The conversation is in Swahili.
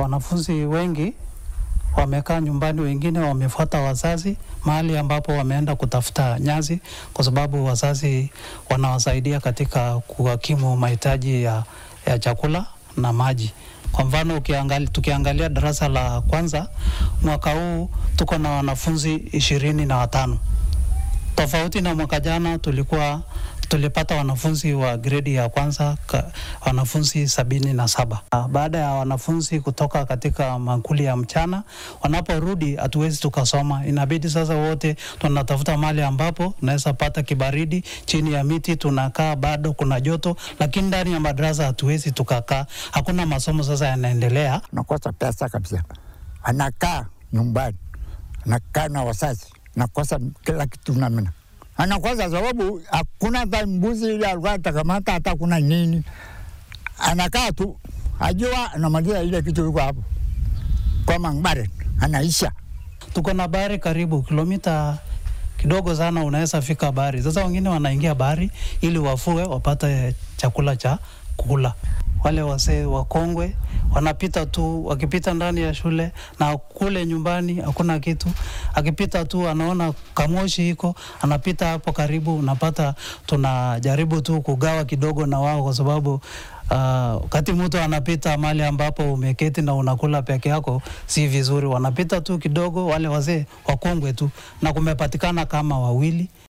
Wanafunzi wengi wamekaa nyumbani, wengine wamefuata wazazi mahali ambapo wameenda kutafuta nyazi, kwa sababu wazazi wanawasaidia katika kuhakimu mahitaji ya, ya chakula na maji. Kwa mfano ukiangali, tukiangalia darasa la kwanza mwaka huu tuko na wanafunzi ishirini na watano tofauti na mwaka jana tulikuwa tulipata wanafunzi wa gredi ya kwanza ka, wanafunzi sabini na saba. Baada ya wanafunzi kutoka katika makuli ya mchana, wanaporudi hatuwezi tukasoma, inabidi sasa wote tunatafuta mahali ambapo tunaweza pata kibaridi chini ya miti, tunakaa bado kuna joto, lakini ndani ya madarasa hatuwezi tukakaa, hakuna masomo sasa yanaendelea. nakosa pesa kabisa, anakaa nyumbani, anakaa na wazazi, nakosa kila kitu namna anakosa sababu hakuna hata mbuzi ile alikuwa atakamata, hata kuna nini, anakaa tu ajua anamaliza ile kitu iko hapo kwa Mang'bare, anaisha Tuko na bahari karibu kilomita kidogo sana, unaweza fika bahari. Sasa wengine wanaingia bahari ili wafue wapate chakula cha kula. Wale wasee wakongwe wanapita tu, wakipita ndani ya shule na kule nyumbani hakuna kitu. Akipita tu anaona kamoshi iko, anapita hapo karibu, unapata tunajaribu tu kugawa kidogo na wao, kwa sababu wakati uh, mtu anapita mahali ambapo umeketi na unakula peke yako si vizuri. Wanapita tu kidogo, wale wazee wakongwe tu, na kumepatikana kama wawili